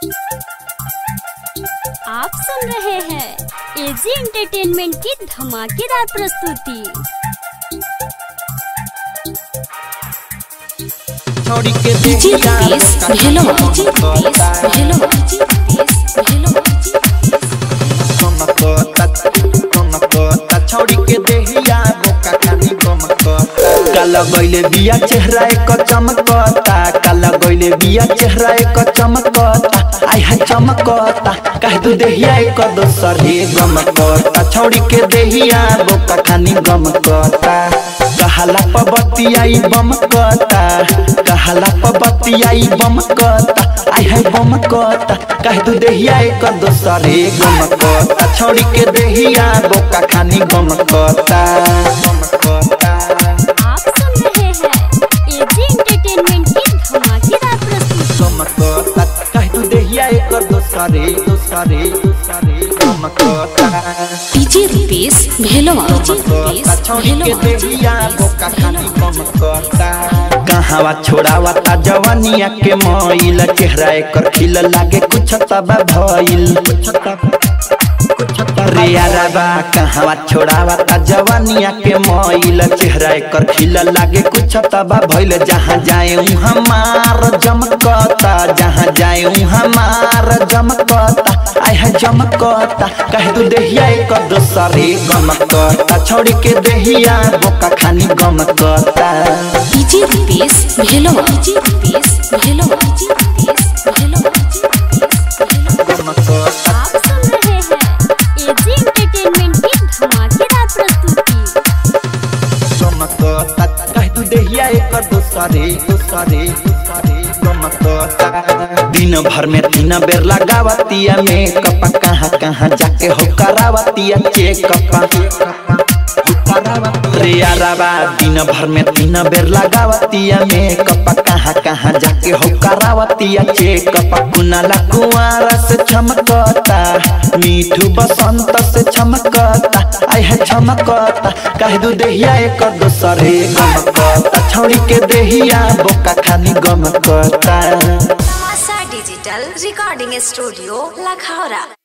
आप सुन रहे हैं एजी एंटरटेनमेंट की धमाकेदार प्रस्तुति छोड़ी के डीजे देखिया रुपेश भेलो डीजे रुपेश भेलो डीजे रुपेश भेलो कमकता कमकता छोड़ी के देहिया बोका खानी कमकता काला गइले बिया चेहरा एक चमकता काला गइले बिया चेहरा एक चमकता आय हाय चमकता कह दू देहिया एक दोसर हे गमकता छोड़ी के देहिया बोका खानी गमकता कहाला पबतियाई बमकता कहाला पबतियाई बमकता आय हाय बमकता कह दू देहिया एक दोसर हे गमकता छोड़ी के देहिया बोका खानी गमकता गमकता आप सुन रहे हैं एजी एंटरटेनमेंट की धमाकेदार प्रस्तुति गमकता कह दू देहिया एक दोसर हे दोसर हे दोसर हे गमकता डीजे रुपेश भेलो डीजे रुपेश भेलो कहावा छोड़ावा ता जवानिया के मोइल चेहरा एकर खिल लागे कुछ तबा भइल कुछ तबा रे यारबा कहावा छोड़ावा ता जवानिया के मोइल चेहरा एकर खिल लागे कुछ तबा भइल जहाँ जाए हमार जमकता जहाँ जाए हमार जमकता आय है जमकता कह दू देहिया एक दोसरे गमकता छोड़ के देहिया बोका खानी गमकता डीजे रुपेश भेलो डीजे रुपेश भेलो डीजे रुपेश भेलो गमकता आप सुन रहे हैं एजी एंटरटेनमेंट की धमाकेदार प्रस्तुति गमकता कह दू देहिया एक दोसरे दोसरे दोसरे गमकता दिन भर में तीन बेर लगावतिया मेकअप कहाँ कहाँ जाके हो करावतिया चेकअप रे यारबा दिन भर में तीन बेर लगावतिया मेकअप कहाँ कहाँ जाके हो करावतिया चेकअप कुनाला कुआरा से चमकता मीठू बसंत से चमकता आय है चमकता कह दू देहिया एक दोसरे गमकता छोड़ी के देहिया बोका खानी गमकता Masa Digital Recording Studio, Lakhara.